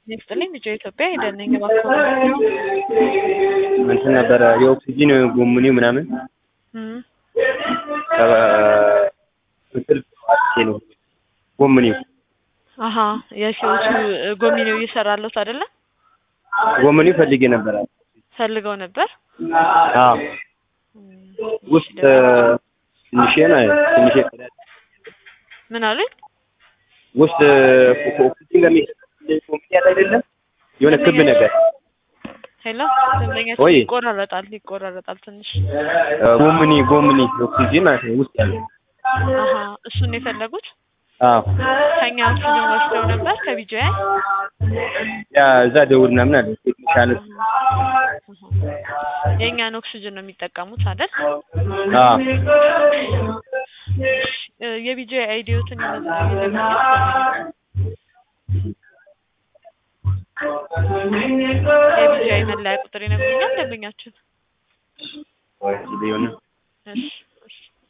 ይስጥልኝ ልጆ ኢትዮጵያ ሄደን ነኝ እባክዎ እንትን ነበረ የኦክሲጂን ጎሙኒ ምናምን እም ምስል ነው ጎሙኒው አሀ የህይወቱ ጎሚኔው እየሰራለሁት አይደለ ጎሙኒ ፈልጌ ነበረ። ፈልገው ነበር አዎ ውስጥ ትንሽ ነው ትንሽ ምን አሉኝ ውስጥ ኦክሲጂን ጋር ጎሙኒ ያለ አይደለም የሆነ ክብ ነገር ሄሎ ደንበኛችን ወይ ይቆራረጣል ይቆራረጣል ትንሽ ጎሙኒ ጎሙኒ ኦክሲጂን ማለት ነው ውስጥ ያለው አሀ እሱን ነው የፈለጉት አዎ ከኛ ኦክሲጅን ወስደው ነበር ከቢጂአይ ያ እዛ ደውል ምናምን አለ ቴክኒሻል የእኛን ኦክሲጅን ነው የሚጠቀሙት አይደል አዎ እ የቢጂአይ አይዲዎትን ይነግሩኛል የቢጂአይ መለያ ቁጥር ይነግሩኛል ደንበኛችን ሊሆን እሺ